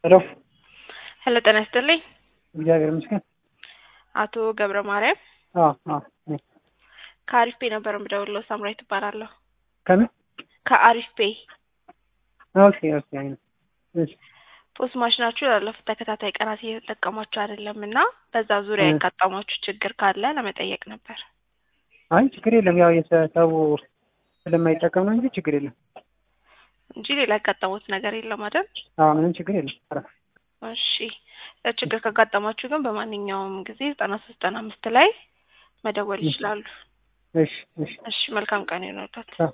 ሄሎ ሄሎ ጤና ይስጥልኝ። እግዚአብሔር ይመስገን። አቶ ገብረ ማርያም አዎ አዎ ነኝ። ከአሪፍ ፔ ነበር የምደውለው። ሳምራዊት እባላለሁ። ከምን? ከአሪፍ ፔ ኦኬ ኦኬ። አይ ነው። እሺ ፖስት ማሽናችሁ ላለፉት ተከታታይ ቀናት እየተጠቀማችሁ አይደለም እና በዛ ዙሪያ እ ያጋጠማችሁ ችግር ካለ ለመጠየቅ ነበር አይ ችግር የለም። ያው የሰው ስለማይጠቀም ነው እንጂ ችግር የለም። እንጂ ሌላ ያጋጠሙት ነገር የለም አይደል? አዎ ምንም ችግር የለም። ኧረ እሺ ችግር ካጋጠማችሁ ግን በማንኛውም ጊዜ ዘጠና ሶስት ዘጠና አምስት ላይ መደወል እሺ ይችላሉ። እሺ እሺ እሺ መልካም ቀን ይሆንልዎት። ቻው